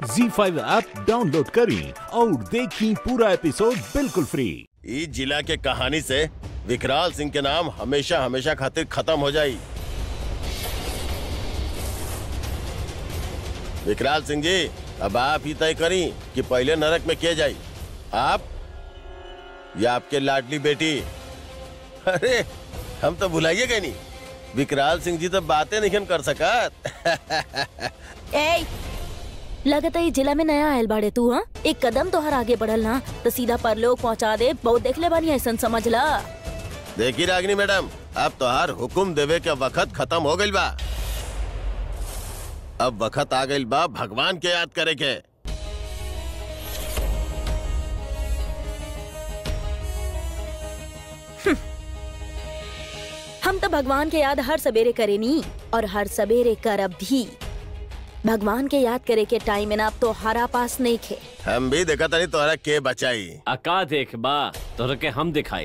जी five app download करें और देखें पूरा एपिसोड बिल्कुल फ्री ई जिला के कहानी से विकराल सिंह के नाम हमेशा हमेशा खातिर खत्म हो जाई विकराल सिंह जी अब आप ही तय करी कि पहले नरक में किए जाई आप या आपके लाडली बेटी अरे हम तो भुलाइए गए नहीं विकराल सिंह जी तो बातें नहीं कर सकत ए लगता है जिला में नया आयल बाड़े तू हाँ एक कदम तोहर आगे बढ़ल ना तो सीधा परलोक पहुंचा दे बहुत देख ले बानी ऐसा समझ ला देखी रागिनी मैडम अब तो हर हुकुम देवे के वक्त खत्म हो गइल बा अब वक्त आ गइल बा भगवान के याद करे के हम तो भगवान के याद हर सवेरे करे नी और हर सवेरे करब भी भगवान के याद करे के टाइम में ना अब तो हरा पास नहीं खे हम भी देखा तनी तोहरा के बचाई अका देख बा तोहरा के हम दिखाई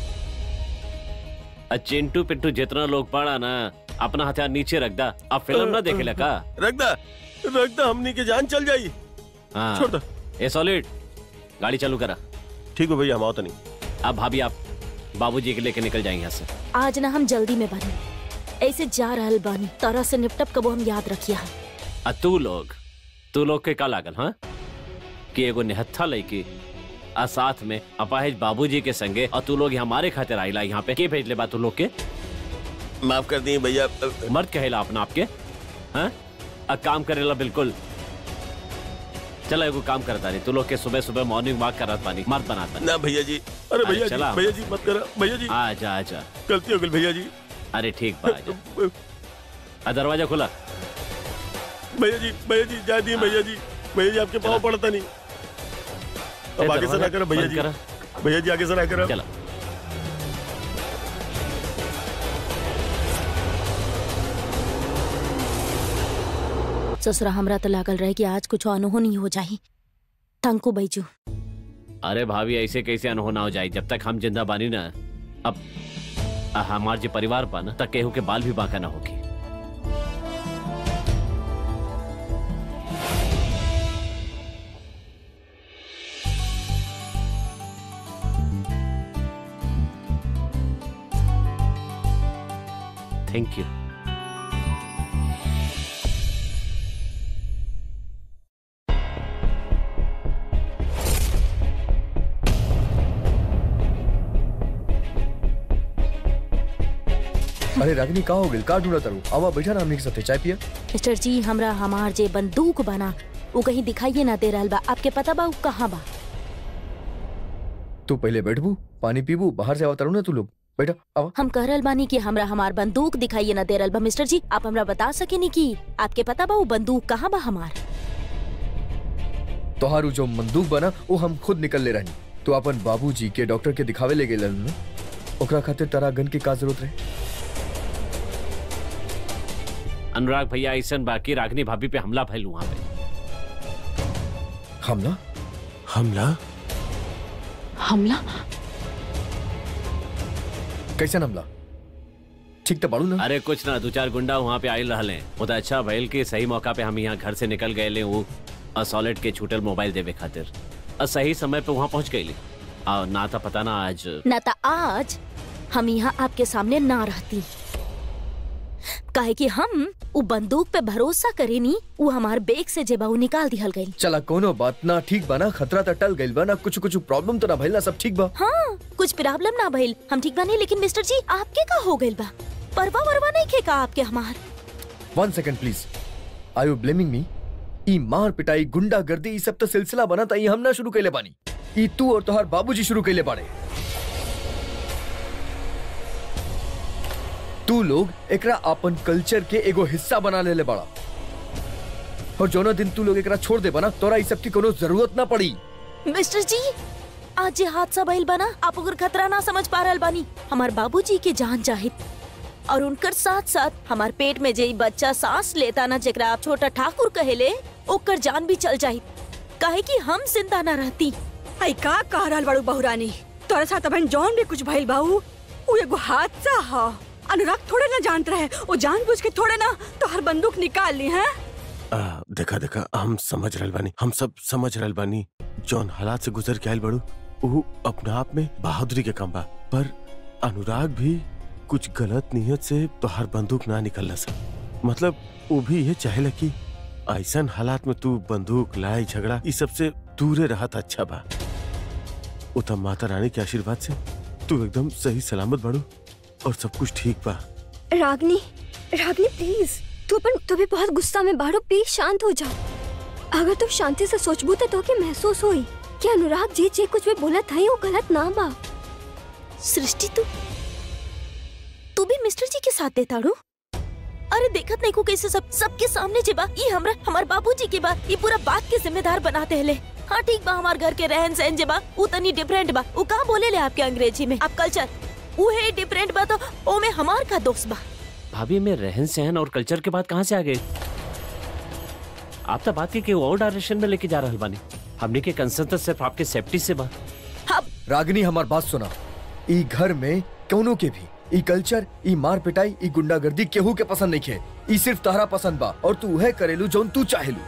आ चिंटू पिंटू जितना लोग पड़ा ना अपना हथियार नीचे रख दा अब फिल्म ना देखे लगा रख दा रख दा हमनी के जान चल जाई हाँ छोड़ दो। ए सॉलिड गाड़ी चालू करा ठीक है भैया हम आओ तनी अब भाभी आप बाबूजी के लेके निकल जाएंगे यहाँ से आज ना हम जल्दी में बनी ऐसे जा रहल बानी तरह से निपटप कबो हम याद रखिया आ तू लोग तू लोग के का लागल हाँ कि एगो निहत्था लड़की आ साथ में अपाहिज बाबूजी के संगे और तू लोग हमारे खातिर आइला यहाँ पे के भेज ले बा तू लोग के माफ कर दी भैया मर्द कहेला अपना आपके हाँ आ काम करेला बिल्कुल चलो एगो काम करता नहीं तू लोग के सुबह सुबह मॉर्निंग वॉक करत पानी मर्द बनाता ना भैया जी अरे भैया चला। जी भैया जी मत करा भैया जी आजा आजा गलती हो गई भैया जी अरे ठीक बा आजा आ दरवाजा खुला भैया जी भैया जी जा दिए भैया जी भैया जी आपके पाँव चला। पड़ता नहीं ए, अब आगे से ना दरवाजा करो भैया बंद जी करा। भैया जी आगे से ना करो चला ससुरा हमरा तो लागल रहे कि आज कुछ अनहोनी हो जाही टंकू बैजू अरे भाभी ऐसे कैसे अनहोना हो जाए जब तक हम जिंदा बानी ना अब आ, हमार जो परिवार बा ना तक केहू के बाल भी बांका ना होगी थैंक यू अरे रागिनी का हो गइल का ढूंढा तारू आवा बैठा ना हमनी के साथे चाय पिया मिस्टर जी हमरा हमार जे बंदूक बना वो कहीं दिखाइए ना दे रहल बा आपके पता बा उ कहाँ बा तू पहले बैठबू पानी पीबू बाहर से आवा तारू ना तू लोग बैठा आवा हम कह रहल बानी कि हमरा हमार बंदूक दिखाइए ना दे रहल बा मिस्टर जी आप हमरा बता सकेनी कि आपके पता बा वो बंदूक कहाँ बा हमार तोहारू जो बंदूक बना वो हम खुद निकल ले रहनी तू अपन बाबूजी के डॉक्टर के दिखावे ले गेल ना ओकरा खातिर तारा गन की का जरूरत रहे अनुराग भैया ऐसा बाकी रागनी भाभी पे हमला भइल वहां पे हमला हमला हमला कैसन हमला ठीक तो बाड़ू ना अरे कुछ ना दो चार गुंडा वहाँ पे आयल रहले वो तो अच्छा भइल कि सही मौका पे हम यहाँ घर से निकल गए ले वो असॉलिड के छूटल मोबाइल देवे खातिर और सही समय पे वहाँ पहुँच गई और ना था पता ना आज ना तो आज हम यहाँ आपके सामने ना रहती काहे कि हम उ बंदूक पे भरोसा करेनी वो हमार बेग से जेबाऊ निकाल दिहल गई चला कोनो बात ना ठीक बा ना खतरा तो टल गइल बा ना कुछ कुछ प्रॉब्लम तो ना भइल ना सब ठीक बा हाँ कुछ प्रॉब्लम ना भइल हम ठीक बानी लेकिन मिस्टर जी आपके का हो गइल बा परवा वरवा नहीं खे का आपके हमार one second please are you blaming me ई मार पिटाई गुंडा गर्दी ई सब तो सिलसिला बना था ई हम ना शुरू कैले बानी ई तू और तोहार बाबूजी शुरू कैले बाड़े तू लोग एकरा अपन कल्चर के एगो हिस्सा बना लेले बाड़ा और जोनो दिन तू लोग एकरा छोड़ दे बना तोरा ई सब की कोनो जरूरत ना पड़ी मिस्टर जी आज जे हादसा भइल बना आप अगर खतरा ना समझ पा रहल बानी हमार बाबूजी के जान चाहित और उनकर साथ साथ हमार पेट में जे ई बच्चा सांस लेता ना जेकरा आप छोटा ठाकुर कहेले ओकर जान भी चल जाहित काहे कि हम जिंदा ना रहती आई का कह रहल बाड़ू बहुरानी तोरा साथ अबन जौन भी कुछ भइल बाऊ उ एगो हादसा ह अनुराग थोड़े ना जानत रहे वो जानबूझ के थोड़े ना तो हर बंदूक निकाल ली है आ, देखा देखा हम समझ रहल बानी हम सब समझ रहल बानी जौन हालात से गुजर के आयल बड़ू वो अपने आप में बहादुरी के काम बा पर अनुराग भी कुछ गलत नियत से तोहार बंदूक ना निकल सक मतलब वो भी ये चाहेला कि ऐसन हालात में तू बंदूक लड़ाई झगड़ा इस सब से दूरे रहत अच्छा बा वो तब माता रानी के आशीर्वाद से तू एकदम सही सलामत बड़ू और सब कुछ ठीक बा रागनी रागनी प्लीज तू अपन तुम्हें बहुत गुस्सा में बाड़ो प्लीज शांत हो जाओ अगर तुम शांति से सोचबू तो तोके महसूस होई कि अनुराग जी जे कुछ भी बोला था वो गलत ना बा सृष्टि तू तू भी मिस्टर जी के साथ देता रू अरे देखत नहीं को कैसे सब सबके सामने जे बा ये हमरा हमार बाबूजी के बा ये पूरा बात के जिम्मेदार बनाते हले हाँ ठीक बा हमार घर के रहन सहन जे बा उ तनी डिफरेंट बा उ का बोले ले आपके अंग्रेजी में आप कल्चर उ है डिफरेंट बा तो ओ में हमार का दोस्त बा भाभी में रहन सहन और कल्चर के बात कहाँ से आ गए आप तो बात की और डायरेक्शन में लेके जा रहे बानी हमने के कंसर्न तो सिर्फ आपके सेफ्टी से बा अब रागिनी हमार बात सुना ई घर में कौनो के भी ई कल्चर ई मार पिटाई ई गुंडागर्दी केहू के पसंद नहीं है ई सिर्फ तारा पसंद बा और तू है करेलू जौन तू चाहेलू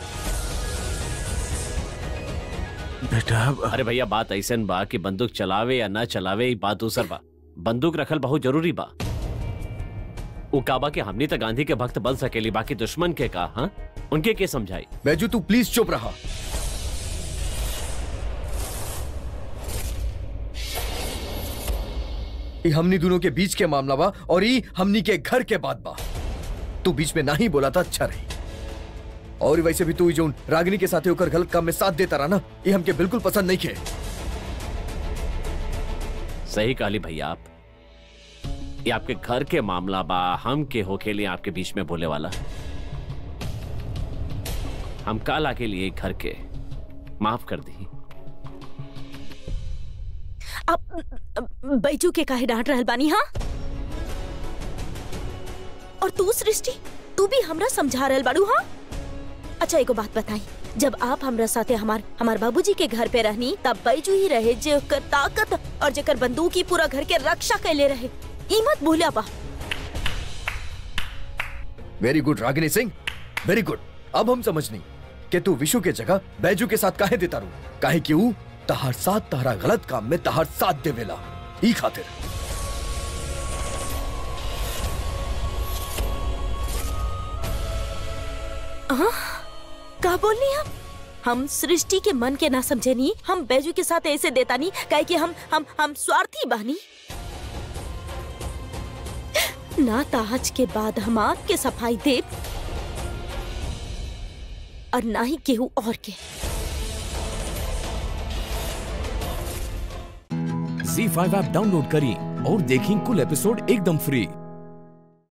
बेटा अब- अरे भैया बात ऐसन बा कि बंदूक चलावे या ना चलावे ई बात दूसर बा बंदूक रखल बहुत जरूरी बा उ काबा के हमनी तो गांधी के भक्त बन सकेली बाकी दुश्मन के का हाँ उनके के समझाई बैजू तू प्लीज चुप रहा ई हमनी दोनों के बीच के मामला बा और ई हमनी के घर के बात बा तू बीच में नहीं बोला था अच्छा रही और वैसे भी तू ई जोन रागिनी के साथ होकर गलत काम में साथ देता रहा ना ये हमके बिल्कुल पसंद नहीं खे सही कहली भैया आप ये आपके घर के मामला बा हम के होके लिए आपके बीच में बोले वाला हम काला के लिए घर के माफ कर दी अब बैजू के काहे डांट रहल बानी हाँ और तू सृष्टि तू भी हमरा समझा रहल बाड़ू हाँ अच्छा एगो बात बताई जब आप हमरा साथे हमार हमार बाबूजी के घर पे रहनी तब बैजू ही रहे जेकर ताकत और जेकर बंदूक ही पूरा घर के रक्षा कैले रहे ई मत भूलिया बा very good Ragini Singh very good अब हम समझनी कि तू विशु के जगह बैजू के साथ काहे देता रू काहे कि ऊ तहार साथ तहरा गलत काम में तहार साथ देवेला ई खातिर का बोलनी आप हम सृष्टि के मन के ना समझे नहीं हम बैजू के साथ ऐसे देता नहीं काहे कि हम हम हम स्वार्थी बानी ना ताज के बाद हम आपके सफाई दे और ना ही केहू और के झी फाइव ऐप डाउनलोड करें और देखें कुल एपिसोड एकदम फ्री